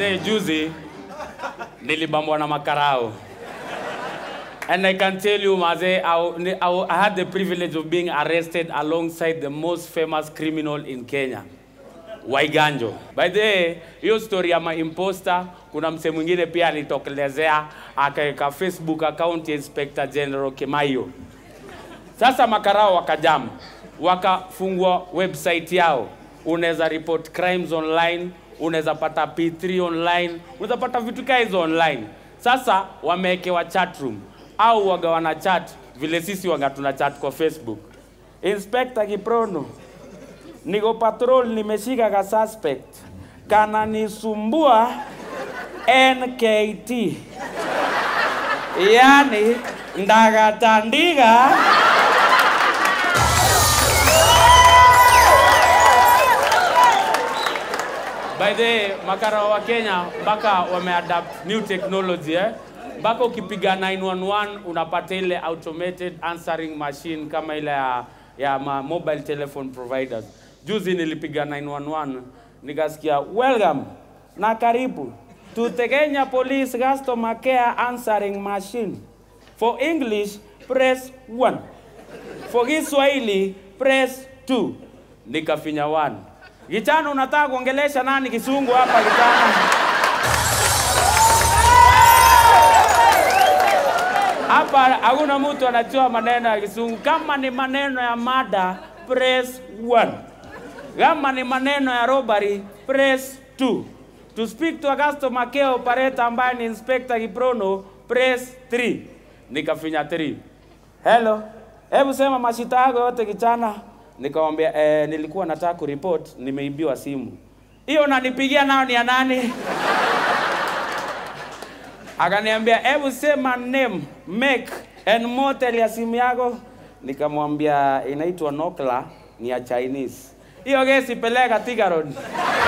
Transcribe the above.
the juzi nilibambwa na makarao. And I can tell you, Maze, I, I, I had the privilege of being arrested alongside the most famous criminal in Kenya, Waiganjo. By the way, hiyo story ya maimposter, kuna mse mwingine pia alitokelezea akaweka Facebook account ya Inspector General Kimaio. Sasa makarao wakajam, wakafungua website yao, unaweza report crimes online, unaweza pata P3 online, unaweza pata vitu kaa hizo online. Sasa wamewekewa chat room au waga wana chat vile sisi waga tuna chat kwa Facebook. Inspector Kiprono, niko patrol, nimeshika ka suspect kananisumbua NKT, yani ndagatandiga By the way, makara wa Kenya mpaka wameadapt new technology eh? Mpaka ukipiga 911 unapata ile automated answering machine kama ile ya, ya ma mobile telephone providers. Juzi nilipiga 911 nikasikia welcome na karibu to the Kenya Police Customer Care Answering Machine. For English, press 1. For Kiswahili, press 2. Nikafinya 1. Gichana, unataka kuongelesha nani kisungu hapa Gichana? Hapa hakuna mtu anajua maneno ya kisungu. Kama ni maneno ya mada, press 1. Kama ni maneno ya robbery, press 2. To speak to a customer care operator ambaye ni Inspector Kiprono, press 3. Nikafinya 3. Hello. Hebu sema mashita yako yote kichana. Nikamwambia eh, nilikuwa nataka kuripoti nimeibiwa simu. Hiyo unanipigia nayo ni ya nani? Akaniambia hebu sema name, make and model ya simu yako. Nikamwambia inaitwa Nokia, ni ya Chinese. Hiyo gesi peleka Thika Road.